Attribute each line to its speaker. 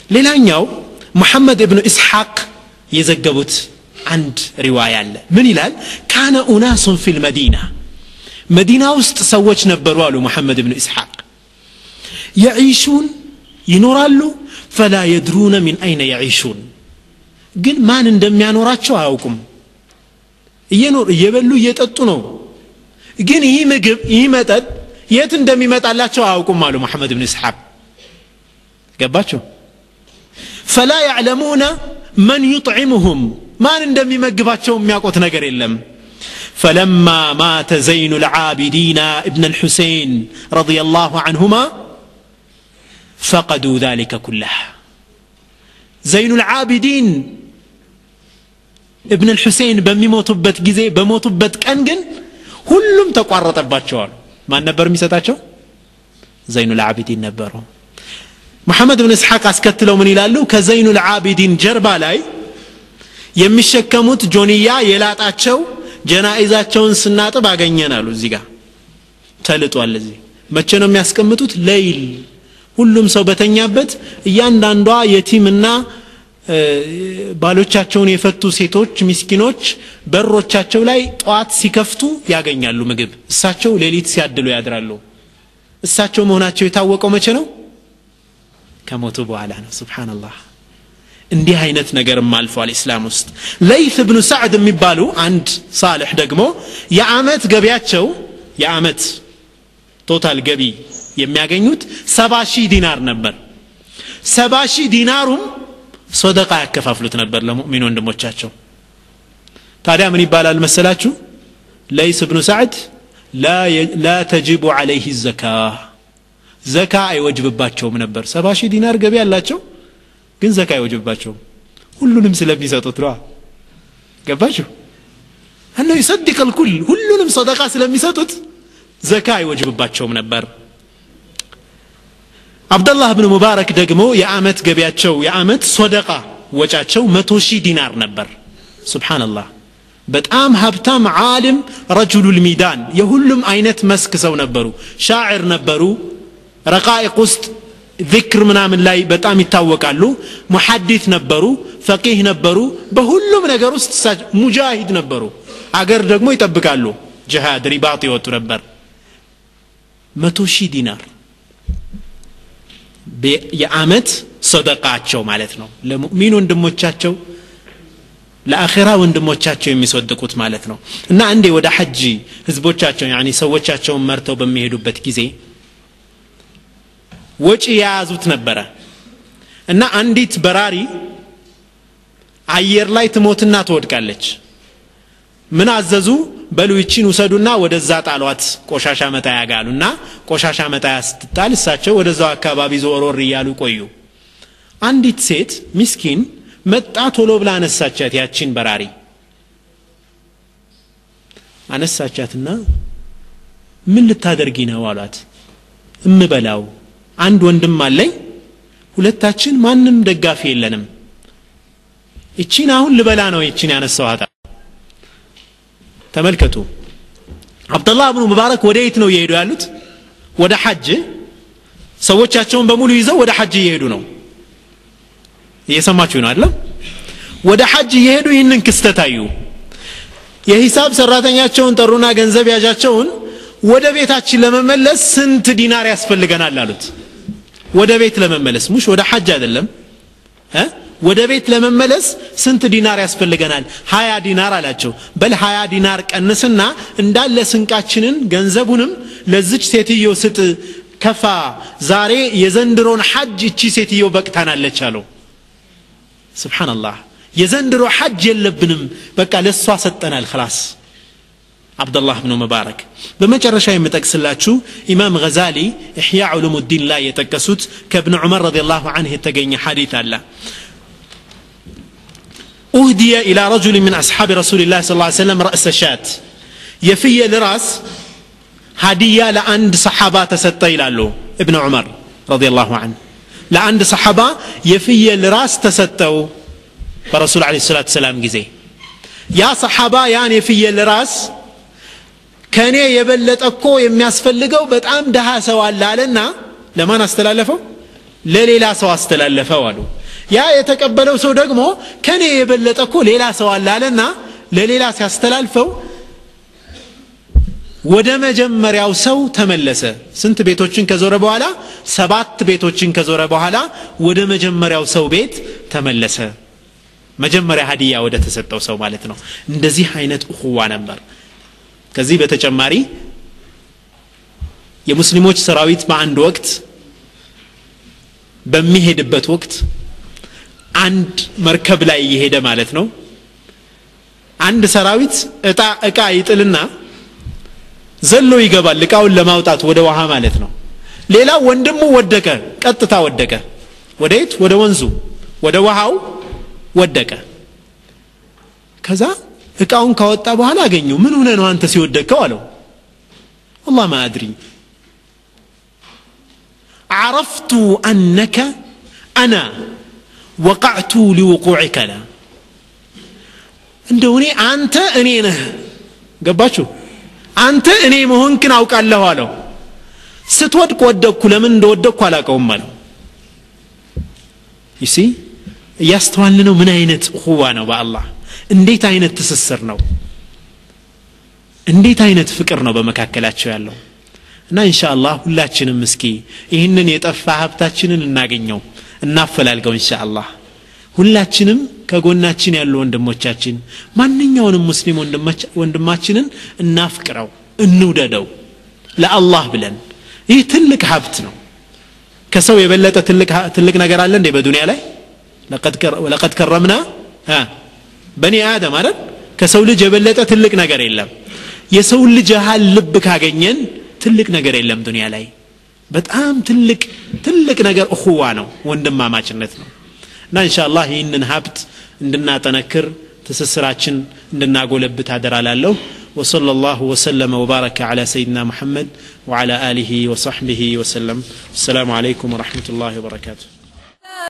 Speaker 1: ሌላኛው ሙሐመድ እብኑ ኢስሐቅ የዘገቡት አንድ ሪዋያ አለ ምን ይላል ካነ ኡናሱን ፊል መዲና መዲና ውስጥ ሰዎች ነበሩ አሉ ሙሐመድ እብኑ ኢስሐቅ የዒሹን ይኖራሉ ፈላ የድሩነ ሚን አይነ የዒሹን ግን ማን እንደሚያኖራቸው አያውቁም እየኖር እየበሉ እየጠጡ ነው ግን ይህ ምግብ ይህ መጠጥ የት እንደሚመጣላቸው አያውቁም አሉ መሐመድ ብን እስሐቅ ገባቸው ፈላ ያዕለሙነ መን ዩጥዕሙሁም ማን እንደሚመግባቸው የሚያውቁት ነገር የለም فلما مات زين العابدين ابن الحسين رضي الله عنهما فقدوا ذلك كله زين العابدين ابن الحسين በሚሞቱበት ጊዜ በሞቱበት ቀን ግን ሁሉም ተቋረጠባቸዋል ማን ነበር የሚሰጣቸው ዘይኑ ልዓቢዲን ነበሩ መሐመድ ብን እስሐቅ አስከትለው ምን ይላሉ ከዘይኑ ልዓቢዲን ጀርባ ላይ የሚሸከሙት ጆንያ የላጣቸው ጀናኢዛቸውን ስናጥብ አገኘን አሉ እዚህ ጋር ተልጧል እዚህ መቼ ነው የሚያስቀምጡት ለይል ሁሉም ሰው በተኛበት እያንዳንዷ የቲምና ባሎቻቸውን የፈቱ ሴቶች ሚስኪኖች በሮቻቸው ላይ ጠዋት ሲከፍቱ ያገኛሉ ምግብ እሳቸው ሌሊት ሲያድሉ ያድራሉ እሳቸው መሆናቸው የታወቀው መቼ ነው ከሞቱ በኋላ ነው ስብሓንላህ እንዲህ አይነት ነገርም አልፏል ኢስላም ውስጥ ለይት ብኑ ሳዕድ የሚባሉ አንድ ሳልሕ ደግሞ የአመት ገቢያቸው የአመት ቶታል ገቢ የሚያገኙት ሰባ ሺህ ዲናር ነበር ሰባ ሺህ ዲናሩም ሶደቃ ያከፋፍሉት ነበር ለሙእሚን ወንድሞቻቸው ታዲያ ምን ይባላል መሰላችሁ ለይስ ብኑ ሳዕድ ላ ተጅቡ ዓለይህ ዘካ ዘካ አይወጅብባቸውም ነበር ሰባ ሺህ ዲናር ገቢ ያላቸው ግን ዘካ አይወጅብባቸውም ሁሉንም ስለሚሰጡት ነዋ ገባችሁ እነው ይሰድቅ ልኩል ሁሉንም ሰደቃ ስለሚሰጡት ዘካ አይወጅብባቸውም ነበር አብደላህ ብን ሙባረክ ደግሞ የአመት ገቢያቸው የአመት ሶደቃ ወጫቸው መቶ ሺህ ዲናር ነበር ስብሓንላህ በጣም ሀብታም ዓሊም ረጁሉ ልሚዳን የሁሉም አይነት መስክ ሰው ነበሩ ሻዕር ነበሩ ረቃኢቅ ውስጥ ذክር ምናምን ላይ በጣም ይታወቃሉ ሙሐዲት ነበሩ ፈቂህ ነበሩ በሁሉም ነገር ውስጥ ሙጃሂድ ነበሩ አገር ደግሞ ይጠብቃሉ ጅሃድ ሪባጥ ይወጡ ነበር መቶ ሺህ ዲናር የአመት ሰደቃቸው ማለት ነው ለሙእሚን ወንድሞቻቸው ለአኼራ ወንድሞቻቸው የሚሰድቁት ማለት ነው እና አንዴ ወደ ሐጂ ህዝቦቻቸው ያኒ ሰዎቻቸውን መርተው በሚሄዱበት ጊዜ ወጪ የያዙት ነበረ እና አንዲት በራሪ አየር ላይ ትሞትና ትወድቃለች ምን አዘዙ በሉ ይቺን ውሰዱና ወደዛ ጣሏት ቆሻሻ መጣያ ጋሉና ቆሻሻ መጣያ ስትጣል እሳቸው ወደዛው አካባቢ ዞሮር እያሉ ቆዩ አንዲት ሴት ሚስኪን መጣ ቶሎ ብላ አነሳቻት ያቺን በራሪ አነሳቻትና ምን ልታደርጊ ነው አሏት እምበላው አንድ ወንድም አለኝ ሁለታችን ማንም ደጋፊ የለንም እቺን አሁን ልበላ ነው ይቺን ያነሳኋት ተመልከቱ አብደላህ ብኑ ሙባረክ ወደ የት ነው እየሄዱ ያሉት ወደ ሐጅ ሰዎቻቸውን በሙሉ ይዘው ወደ ሐጅ እየሄዱ ነው እየሰማችሁ ነው አይደለም ወደ ሐጅ እየሄዱ ይህንን ክስተት አዩ የሂሳብ ሰራተኛቸውን ጠሩና ገንዘብ ያዣቸውን ወደ ቤታችን ለመመለስ ስንት ዲናር ያስፈልገናል አሉት ወደ ቤት ለመመለስ ሙሽ ወደ ሐጅ አይደለም ወደ ቤት ለመመለስ ስንት ዲናር ያስፈልገናል ሀያ ዲናር አላቸው በል ሀያ ዲናር ቀንስና እንዳለ ስንቃችንን ገንዘቡንም ለዝች ሴትዮ ስጥ ከፋ ዛሬ የዘንድሮን ሐጅ እቺ ሴትዮ በቅታናለች አለው ስብሓንላህ የዘንድሮ ሐጅ የለብንም በቃ ለእሷ ሰጠናል ክላስ አብደላህ ብኑ ሙባረክ በመጨረሻ የምጠቅስላችሁ ኢማም ገዛሊ ኢሕያ ዑሉም ዲን ላይ የጠቀሱት ከእብን ዑመር ረዲ ላሁ አንህ የተገኘ ሐዲት አለ أهدي إلى رجل من أصحاب رسول الله صلى الله عليه وسلم رأس شات يفي لراس هدية لأند صحابة تستى إلى ابن عمر رضي الله عنه لأند صحابة يفي لراس تستوا برسول عليه الصلاة والسلام جزي يا صحابة يعني يفي لراس ከእኔ የበለጠ እኮ የሚያስፈልገው በጣም ድሃ ሰው አለ አለና ለማን አስተላለፈው ለሌላ ሰው አስተላለፈው አሉ ያ የተቀበለው ሰው ደግሞ ከኔ የበለጠ እኮ ሌላ ሰው አለ አለና ለሌላ ሲያስተላልፈው ወደ መጀመሪያው ሰው ተመለሰ ስንት ቤቶችን ከዞረ በኋላ ሰባት ቤቶችን ከዞረ በኋላ ወደ መጀመሪያው ሰው ቤት ተመለሰ መጀመሪያ ሀዲያ ወደ ተሰጠው ሰው ማለት ነው እንደዚህ አይነት እኹዋ ነበር ከዚህ በተጨማሪ የሙስሊሞች ሰራዊት በአንድ ወቅት በሚሄድበት ወቅት አንድ መርከብ ላይ እየሄደ ማለት ነው አንድ ሰራዊት እጣ እቃ ይጥልና ዘሎ ይገባል እቃውን ለማውጣት ወደ ውሃ ማለት ነው ሌላ ወንድሙ ወደቀ ቀጥታ ወደቀ ወደ የት ወደ ወንዙ ወደ ውሃው ወደቀ ከዛ እቃውን ካወጣ በኋላ አገኘው ምን ሆነ ነው አንተ ሲወደቅከው አለው والله ما أدري عرفت أنك أنا وقعت لوقوعك لا እንደው እኔ አንተ እኔ ነህ ገባችሁ አንተ እኔ መሆንክን አውቃለሁ አለው ስትወድቅ ወደቅኩ ለምን እንደወደቅኩ አላቀውም አለው ይሲ እያስተዋል ነው ምን አይነት ሁዋ ነው በአላህ እንዴት አይነት ትስስር ነው እንዴት አይነት ፍቅር ነው በመካከላቸው ያለው እና ኢንሻአላህ ሁላችንም እስኪ ይህንን የጠፋ ሀብታችንን እናገኘው እናፈላልገው ኢንሻአላህ ሁላችንም ከጎናችን ያሉ ወንድሞቻችን ማንኛውንም ሙስሊም ወንድማችንን እናፍቅረው እንውደደው ለአላህ ብለን ይህ ትልቅ ሀብት ነው ከሰው የበለጠ ትልቅ ነገር አለ እንዴ በዱንያ ላይ ለቀድ ከረምና በኒ አደም አይደል ከሰው ልጅ የበለጠ ትልቅ ነገር የለም የሰው ልጅ ያህል ልብ ካገኘን ትልቅ ነገር የለም ዱንያ ላይ በጣም ትልቅ ትልቅ ነገር እኹዋ ነው ወንድማማችነት ነው እና እንሻአላህ ይህንን ሀብት እንድናጠነክር ትስስራችን እንድናጎለብት አደራላለሁ وصلى الله وسلم وبارك على سيدنا محمد وعلى آله وصحبه وسلم السلام عليكم ورحمة الله وبركاته